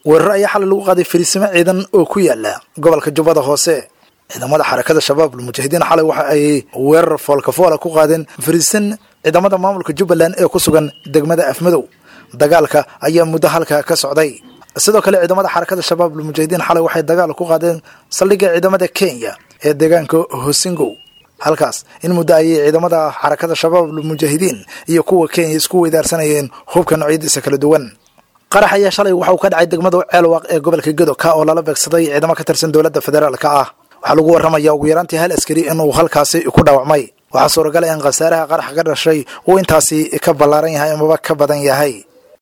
weerar ayaa xalay lagu qaaday fariisimo ciidan oo ku yaala gobolka jubbada hoose ciidamada xarakada shabaab almujaahidiin xalay waxa ay weerar foolkafoola ku qaadeen fariisin ciidamada maamulka jubbaland ee ku sugan degmada afmadow dagaalka ayaa muddo halka ka socday sidoo kale ciidamada xarakada shabaab almujaahidiin xalay waxay dagaal ku qaadeen saldhigga ciidamada kenya ee deegaanka hosingow halkaas in muddo ayay ciidamada xarakada shabaab almujaahidiin iyo kuwa kenya isku weydaarsanayeen hubka noocyadiisa kala duwan qarax ayaa shalay waxa uu ka dhacay degmada ceelwaaq ee gobolka gedo ka oo lala beegsaday ciidamo ka tirsan dowladda federaalka ah waxaa lagu warramaya ugu yaraantii hal askari inuu halkaasi ku dhaawacmay waxaa suuragal in khasaaraha qaraxa ka dhashay uu intaasi ka ballaaran yahay amaba ka badan yahay